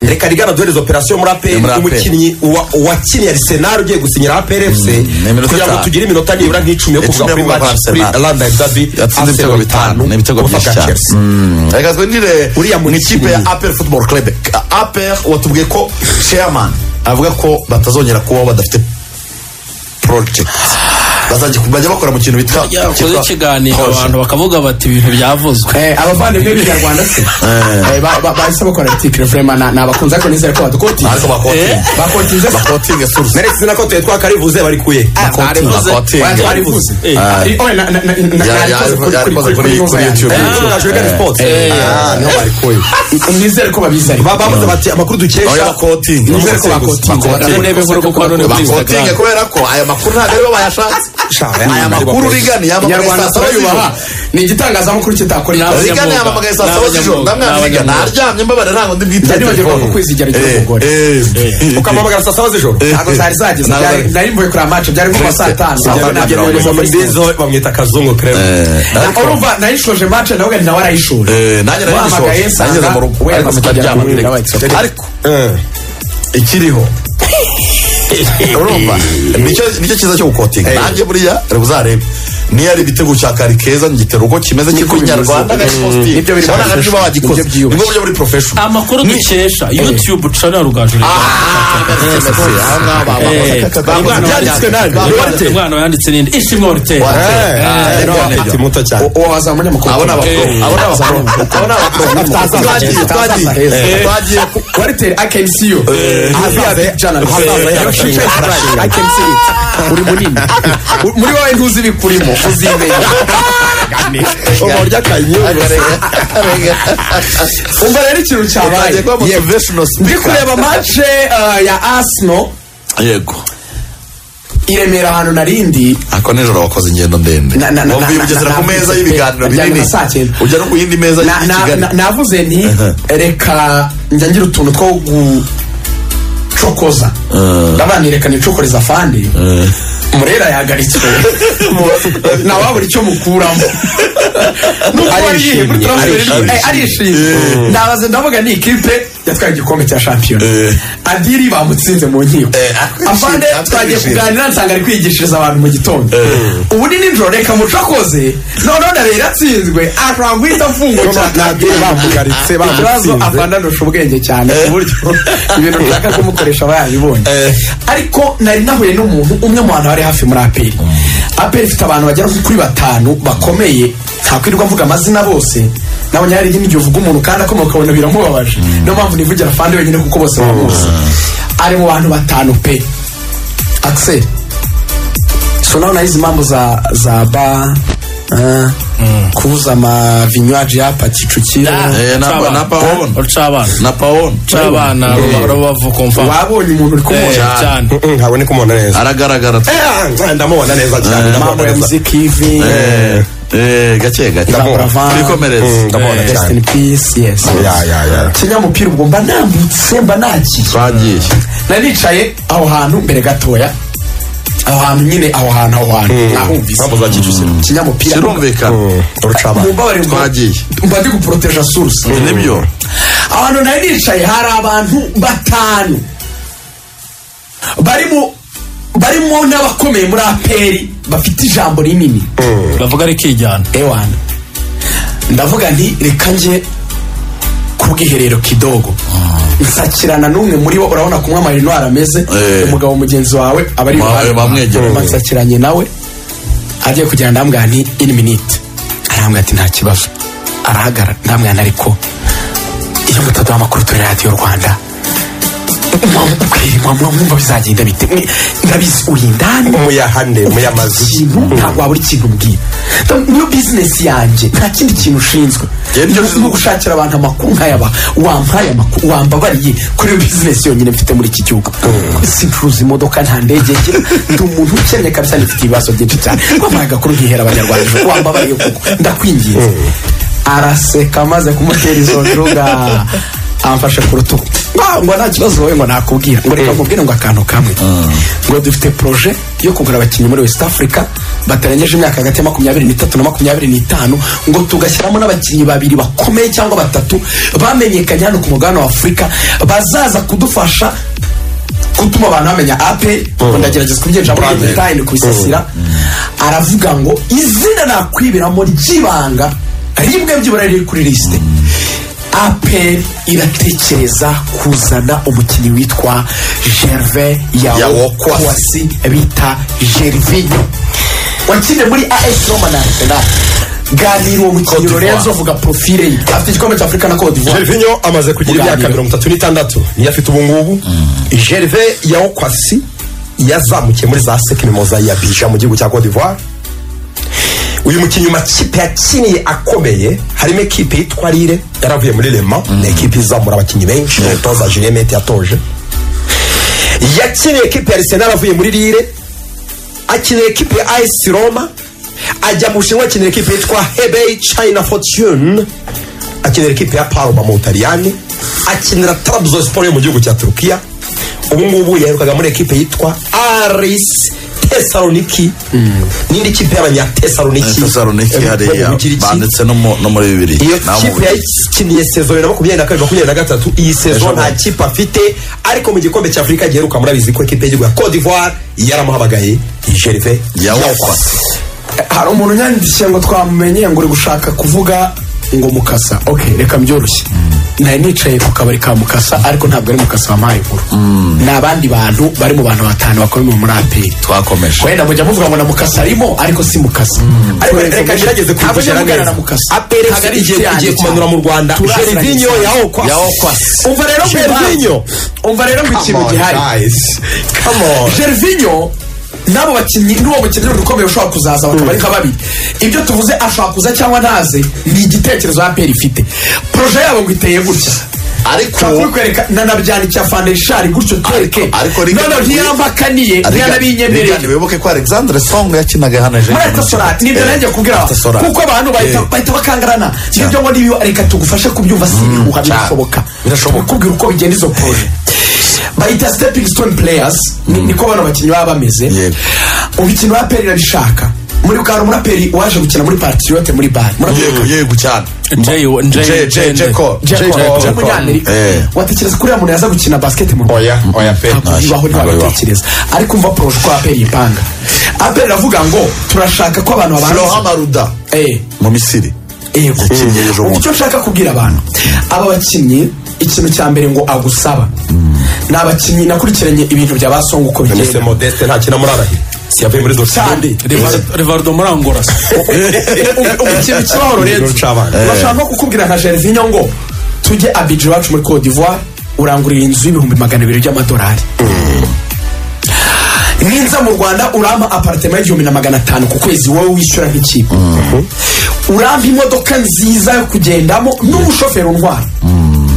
reka rigana duhereze operasiyo muri aperi muri APR. umukinnyi uwa- uwakiniye arisenali ugiye gusinyira aperi efuse ni iminota kugira ngo itanu. tugire iminota nibura nk'icumi yo Icumi kuvuga yo kuri kuvuga match kuri kuri Arsenal. randa dabi yatsinze ibitego bitanu ni ibitego byinshi cyane Mm, reka twinjire Uriya mu ikipe ya mukinnyi. apel football club apel watubwiye ko chairman avuga ko batazongera kubaho badafite project bazajya bajya bakora mu kintu bita yakoze cyitwa ikiganiro project. abantu bakavuga bati ibintu byavuzwe Eh, abavandimwe b'inyarwanda se Eh, ba- ba- bahise bakora article vraiment na- ni abakunzi ariko nizere ko badukotiye ariko bakotinga bakotize se bakotinga surusi neretse izina ko tuye twakarivuze bari kuye bakotinga bakotinga twarivuze Ya- ya- yarikoze kuri kuri YouTube Ah, niho barikuye nizere ko babizi ariko babuze bati amakuru oya dukesha bakotinga nizere ko bakotinga Bakotinga. Nizere ko bakotinga. bakotinga kubera ko aya makuru ntabwo aribo bayashatse aya makuru urigani inyarwanda turayubaha ni igitangazamakuru kitakora Ni inyarwanda abanyamwuga. urigani yamamagaye saa saba z'ijoro Ni abanyamwuga. ndamwandika Ni abanyamwuga. naryamye mbabara ntabwo ndi bwite Ndanibagiwe ko kwizigera igihe umugore. ukamamagara saa saba z'ijoro ntabwo zari zageze Ntabwo byari- zari- nari mvuye kureba match byari nko saa tanu Saa Nabyo tanu nabyo nabyo nabyo muri Mbizo bamwita kazungu creme Na- urumva nayishoje match nawe ugani nawe arayishoje nanjye nari Wahamagaye nishobora nsanga nageze mu rugo wenda ariko mukajya sitaryama muri direct. direct. ariko ikiriho urumva nicyo nicyo cyiza cyo gukotinga nanjye buriya reba uzarebe niyo ari igitego cya kari keza ngitera uko kimeze cy'uko nyarwanda na sportive Nibyo biri urabona nka professional. bagikoze Nibyo byiyubashye. nibwo buryo buri professional amakuru dukesha youtube channel rugaju umwana yanditse n'indi ishimwe oruteri ati muto cyane uwo waza umunyamakuru abona abakuru Eh. abona abakuru abona abakuru twagiye twagiye twagiye ku Wartel, I can see you. Ahazaza big journalist. Ahazaza Your future is bright. I can see it. Uri munini. Muri wowe ntuzi ibikurimo, uzimenya. urya kanyuze Umva rero twagiye ikintu cyabaye. kuba motivational Ndi speaker kureba match eh, ya Arsenal yego i Remera ahantu narindi ako nijoro wakoze ingendo ndende Na- na- na- wavuye na- bugesera na- ku na- meza na- y'ibiganiro na- na- binini na- saa cyenda. ujya no ku yindi meza Na- y'i na- kigali na- navuze nti reka njya ngira utuntu two gucokoza ndavuga nti reka nicokoreza afande murera yahagaritswe nawe wabura icyo mukuramo Nubwo Arishimye, wariye, muri transfer arishimye. eh, arishimye ndabaza ndavuga ni ikipe yatwaye igikombe cya shampiyona adiri bamutsinze mu nkiko arishimye, afande arishimye. twagiye kuganira nsanga ari kwigishiriza abantu mu gitondo ubu ni nijoro reka mucokoze noneho ndabera iratsinzwe arangwita mfungo cyane nabwiye bamugaritse ikibazo bamutsinze afanda ndusha ubwenge cyane ku buryo ibintu nshaka kumukoresha aba yabibonye ariko nari nahuye n'umuntu umwe mu bantu bari hafi muri aperi aperi ifite abantu bagera kuri batanu bakomeye ntakwirirwa mvuga amazina bose nabonye hari n'igihe uvuga umuntu kandi akomoka ukabona biramubabaje niyo mpamvu nivugira afande wenyine kuko bose bamuzi ari mu bantu batanu pe axel so nawe narizi impamvu za za ba eh, kubuza amavinywaji yapa kicukiro Eh, na- na Paon. ucabana na pawon ucabana rubavu komfa wabonye umuntu uri kumubona cyane ntaboneka umuntu neza aragaragara Eh, ah, ndamubona neza cyane ndamubona mambo ya neza muziki hivi Eh, eh, gake gake Ndamubona. twikomereze Mm, ndamubona Eh, rest cyane in peace yes Ya, ya, ya. kinyamupira ubwo mba nambutse mba nagiye twagiye nari nicaye aho hantu mbere gatoya aho hantu nyine aho hantu aho hantu nahumvise Mambo za Kicukiro. kinyamupira kirumvikana urucabana mumbabarire mba- Twagiye. mba ndi guporoteja source nibyo abantu nari nicaye hari abantu batanu barimo barimo n'abakomeye muri aperi bafite ijambo rinini bavuga rikijyana ewana ndavuga nti reka nje ku bwiherero kidogo nsakirana n'umwe muri bo urabona kumwe amarinwari ameze Eh. umugabo mugenzi wawe aba ari Ma- iruhande. bamwegereye. Mba nsakiranye nawe agiye kugenda ndambwira nti ini minite arambwira ati nta kibazo arahagarara ndambwira nti ariko iyo mutaduha amakuru turi radiyo rwanda mwumva bizagenda bite Mwe- ndabizi uri indani umuyahane Ufite umuyamazi ikintu ntabwo wabura ikintu umbwira Ndabona niyo bizinesi yanjye nta kindi kintu ushinzwe Njye nibyo Ni- ni gushakira abantu amakuru nkayaba wampaye amakuru wambabariye kuri iyo bizinesi yonyine mfite muri iki gihugu sincuruza imodoka nta ndege ngira ndi umuntu ukennye kabisa nifite ibibazo byinshi cyane wampaye agakuru nkihera abanyarwanda ejo. wambabariye kuko ndakwinginze araseka amaze kumutera izo njuga amfashe ku rutugu Ah, ngo nta kibazo wowe ngo nakubwira ngo reka nkubwire ngo akantu kamwe ngo dufite proje yo kugura abakinnyi muri west africa batarengeje imyaka hagati ya makumyabiri n'itatu na makumyabiri n'itanu ngo tugashyiramo n'abakinnyi babiri bakomeye cyangwa batatu bamenyekanye hano ku mugabane wa afurika bazaza kudufasha gutuma abantu bamenya ape ngo ndagerageza kubyinjira muri Brand. detayini kubisasira aravuga ngo izina nakwibiramo ry'ibanga rimwe byibura riri kuri lisite ape iratekereza kuzana umukinnyi witwa gerve yawo Yawo Kwasi. kwasi bita gervinho wakine muri as roma na arsenal ganira uwo mukinnyi lorenzo vuga profile ye afite igikombe cya afurika na cote d'ivoire gervinho amaze kugira imyaka Kuganira. mirongo itatu n'itandatu niyo afite ubungubu gerve yawokwasi yazamukiye muri za sekini mozayi ya bija mu gihugu cya cote d'ivoire uyu mukinnyi mu makipe yakiniye akomeye harimo ekipe yitwa rire yaravuye muri rema ni ekipe izamura abakinnyi benshi umutoza julien mete yatoje yakiniye ekipe ya arsenal avuye muri rire akinira ekipe ya AS Roma ajya mu Bushinwa akinira ekipe yitwa Hebei China Fortune akinira ekipe ya Parma mu Butaliyani akinira Trabzonspor yo mu gihugu cya Turukiya ubu ngubu yaherukaga muri ekipe yitwa Aris Tesaloniki n'indi kipe y'abanyatesaloniki tesaloniki Eh, hariya mu Kigiriki. banditse no mu- no muri bibiri iyo naho mu kipe Bubiligi. yakiniye sezo bibiri na makumyabiri na kabiri makumyabiri na gatatu iyi sezo nta kipe afite ariko mu gikombe cya afurika giheruka murabizi ko ikipe y'igihugu ya cote d'ivoire yaramuhabagaye gerve yawokwasi hari umuntu unyandikishije ngo twamumenye ngo uri gushaka kuvuga ngo mukasa ok reka byoroshye nari nicaye ku kabari ka mukasa ariko ntabwo ari mukasa wampaye inkuru ni abandi bantu bari mu bantu batanu bakomeye muri aperi twakomeje wenda mujya muvuga ngo na mukasa arimo ariko si mukasa ariko Lorenzo reka gerageze Mugisha. Ntabwo kubigera ujya mugana neza na mukasa apere Ntabwo ari igiye icyanjye kugiye kumanura mu rwanda Turaziranye gervinho cyane. yawokwasi yawokwasi umva rero ku impamvu gervinho umva rero ku ikintu gihari gervinho n'abo bakinnyi n'uwo mukinnyi ukomeye ushobora kuzaza bakaba ari nka babiri ibyo tuvuze ashobora kuza cyangwa ntaze ni igitekerezo aperi ifite poroje yabo ngo iteye gutya ariko ushobora kwereka nanabyandikiye afande rishari gutyo twereke ariko Liga- noneho ntiyambakaniye ntiyanabinyemereye Rigani, wibuke ko alexandre song yakinaga hano ejo muri etasorati nibyo nanjye kubwira Etasorate. kuko abantu bahita Eh. bahita bakangarana nibyo ngo nibiba reka tugufashe kubyumva si ibihuha cyane. birashoboka Birashoboka. kubwira uko bigenda izo poroje bahita stepping stone players ni- niko bano bakinnyi baba bameze Yego. umukino wa peri irabishaka muri bwa umuraperi waje gukina muri patiyote muri bari yego yego cyane Jay- Jay- Jay- Jay- Jay- Jacob. Jack Jay- Hall, Jacob. umunyamerika Eh. watekereza ko uriya muntu yaza gukina basket mu Rwanda oya oya pe ntabwo bibaho. ntibaho ntibabatekereza ariko umva poroje ko aperi ipanga aperi iravuga ngo turashaka ko abantu flora babanza maruda Eh. mu misiri yego Yakinnye ejo bundi. icyo nshaka kubwira abantu aba bakinnyi ikintu cya mbere ngo agusaba ni abakinnyi nakurikiranye ibintu bya ba songa uko nise bigenda modeste ntakina muri arahira si yavuye muri Cyane. dortmund Rivar- rivardo muri angola ikintu kibaho Igihuru lorenzo c'abana. bashaka no kukubwira nka gervinho ngo tujye abidje iwacu muri cote d'ivoire urangurira inzu y'ibihumbi magana abiri by'amadolari ninza mu rwanda urampa aparitema y'igihumbi na magana atanu ku kwezi wowe wishyura nk'ikipe urampa imodoka nziza yo kugendamo n'umushoferi untwara urimo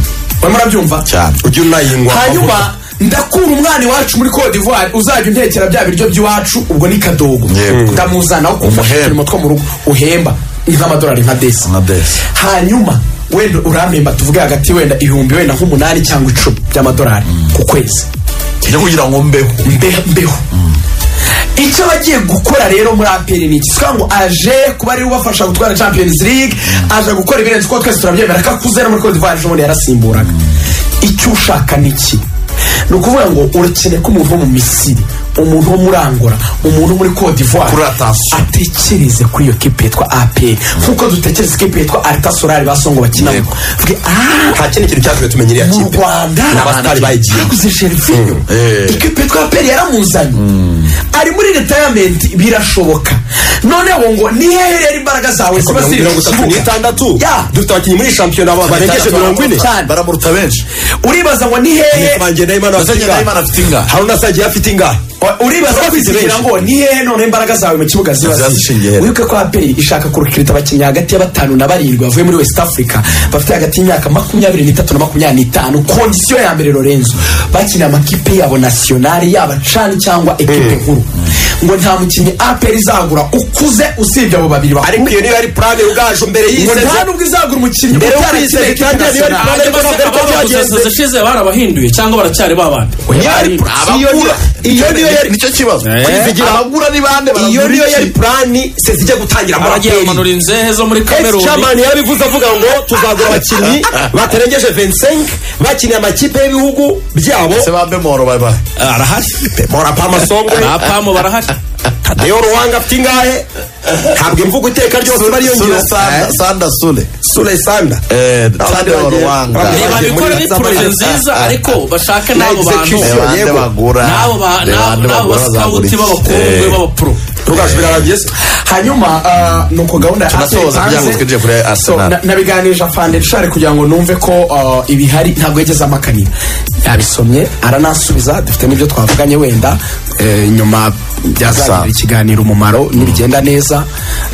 urabyumva cyane ujya unayingwa hanyuma ndakura umwana iwacu muri Cote d'Ivoire uzajya untekera bya biryo by'iwacu ubwo ni kadogo Yego. ndamuzana aho kumufasha Umuhemba. uturimo two mu rugo uhemba nk'amadolari nka desi Nka desi. hanyuma wenda urampemba tuvuge hagati wenda ibihumbi wenda nk'umunani cyangwa icumi by'amadolari ku kwezi yo kugira ngo mbeho mbe- mbeho icyo bagiye gukora rero muri aperi ni iki twa ngo aje kuba ariwe ubafasha gutwara champions league aje gukora ibirenze uko twese turabyemera ko akuze no muri cote d'ivoire ejo bundi yarasimburaga icyo ushaka ni iki ni ukuvuga ngo urakeneye ko umuntu wo mu misiri umuntu wo muri angola umuntu wo muri cote d'ivoire Kuri attention. atekereze kuri iyo kipe yitwa aperi nk'uko dutekereza ikipe yitwa alita solari basongo bakinamo Yego. Tuvuge, "Ah, nta kindi kintu cyatumye tumenya iriya mu kipe rwanda ni abasitari bayigiye baguze gervinho eh. ikipe yitwa peri yaramuzanye ari muri retirement birashoboka noneho ngo ni hehe rero imbaraga zawe ziba ziri mirongo mu itatu kibuga n'itandatu dufite abakinnyi muri shampiyona barengeje mirongo ine Cyane. baramuruta benshi uribaza ngo ni hehe banjye ndayimana afite Bazanye Nahimana ingahe afite inga haruna sagiye afite ingahe uribaza kwizigera ngo ni hehe noneho imbaraga zawe mu kibuga ziba Zazishingiye ziri hehe? wibuke ko aperi ishaka kurikirita abakinnyi hagati ya batanu na barindwi bavuye muri west africa bafite hagati y'imyaka makumyabiri n'itatu na makumyabiri n'itanu kondisiyo ya mbere lorenzo bakinira amakipe yabo nasiyonari yaba cani cyangwa ekipe nkuru ngo nta mukinnyi aperi izagura ukuze usibye abo babiri ariko iyo niyo ari purane ubwaje mbere ngo y'iseze nta nubwo izagura umukinnyi Mbere yo utari kuyiseza ikipe itangira niyo ari international. purane y'ubwaje mbere y'uko byagenze ashize barabahinduye cyangwa baracyari babandi Niyo ari iyo niyo- iyo niyo yari nicyo kibazo kwizigira abagura ni bande iyo baragura niyo yari iki purani sezijya gutangira muri baragiye aperi bamanura inzehe zo muri esi kameruni camani yarabivuze avuga ngo tuzagura abakinnyi batarengeje 25 bakiniye amakipe y'ibihugu byabo se ba bemoro babaye arahari mora pama songwe abapamu barahari niyo ruhanga afite ingahe ntabwo imvugo iteka ryose bariyo sule ngiro sanda sanda sule sule sanda Eh, Sande wa Bagiye- Ruhanga. bagiye Reba, muri babikore ni Whatsapp, poroje bariya- nziza ariko bashake Na n'abo bantu execution. Ni bande Yego. bagura n'abo ba- Ni bande n'abo- n'abo bagura bazagura basikawuti iki? b'abakobwa Eh, b'abapuro ntugashobire aragiye se hanyuma ah, ni uko gahunda ya Tunasoza Arsenal kugira ngo hanze. twinjire kuri So, Arsenal. na- nabiganirije afandeshari kugira ngo numve ko ah, ibihari ntabwo yageze amakanira yabisomye aranasubiza dufite n'ibyo twavuganye wenda eh, nyuma byazagirira Gusa. ikiganiro umumaro nibigenda neza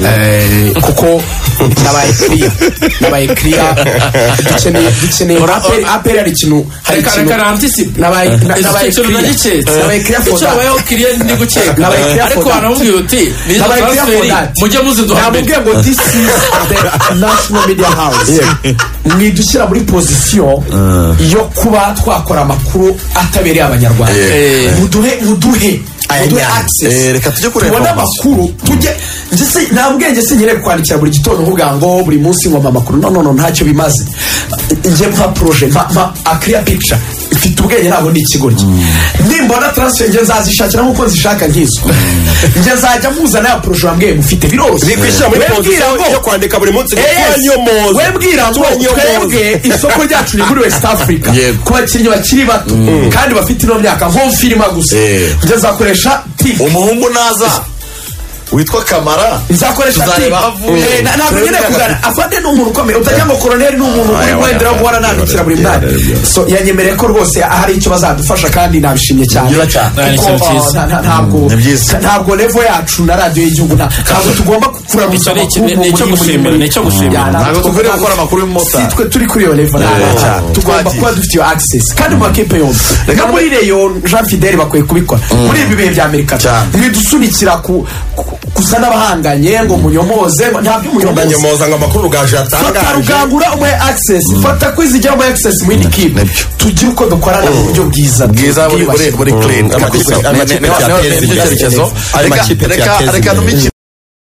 eh, kuko nabaye kiriya nabaye kiriya dukeneye dukeneye aperi aperi hari ikintu hari Reka- ikintu reka nantisipe. nabaye na- Ese nabaye cyiciro kiriya nagiketse. nabaye kiriya for Icyo that. wabayeho kiriya ndi gukeka. Nabaye kiriya Ariko for that. waramubwiye uti, "Nizo Nabaye kiriya for transferi, that." mujye muziduha mbere." namubwiye ngo this is the national media house mwidushyira muri pozisiyo yo kuba twakora amakuru atabereye abanyarwanda Yeah. muduhe muduhe muduhe yeah. Eh, access reka tujye kureba tubone amakuru. amakuru tujye njye nta bwenge sinyere kwandikira buri gitondo nkubwira ngo buri munsi ngomba amakuru no no no ntacyo bimaze njye mpa proje mpa mpa a clear picture mfite ubwenge ntabwo ni ikigoryi nimbona transfer njye nzazishakira nk'uko nzishaka nk'izo njye nzajya muzana ya proje wambwiye mufite biroroshye bikwishyira muri Wembwira pozisiyo ngo- yo kwandika buri munsi Yes. niyo moza wembwira ngo twebwe isoko ryacu riguriwe West Africa Yego. ku bakinnyi bakiri bato kandi bafite ino myaka nko firima gusa Eh. njye nzakoresha tipe umuhungu naza witwa kamara nzakoresha tipe tuzareba aho avuye. Eh, na- ntabwo nyine kugana afande ni umuntu ukomeye utagira ngo koroneri ni umuntu uri guhendera wo guhora nandikira buri mwanya so yanyemereye ko rwose hari icyo bazadufasha kandi nabishimye cyane Byiza cyane. Kuko, Ni ikintu ah, cyiza. nta- nta- ntabwo Ni byiza. ntabwo levo yacu na radiyo y'igihugu nta- ntabwo tugomba kuramutsa Icyo ni iki- ni icyo gushimira, ni icyo gushimira. ntabwo dukwiriye gukora amakuru si y'umumotari twe turi kuri iyo level Eh, cyane tugomba twagiye. kuba dufite iyo access kandi mu makipe yombi no muri Rayon Jean Fidel bakwiye kubikora muri ibi bihe bya Amerika Cyane. mwidusunikira ku ku- gusa n'abahanganye ngo munyomoze ngo- ntabyo munyomoze ndanyomoza ngo amakuru rugaju fata yatangaje rugangura umuhe access fata kwizigira umuhe access mu yindi kipe Nibyo. tugire uko dukorana mu buryo bwiza bwiza buri buri bwiyubashye. buri clean amakipe- amakipe Ni- ni- ni- yateza ni- ni- imbere. icyerekezo Ayo Reka- makipe reka yateza reka imbere. numike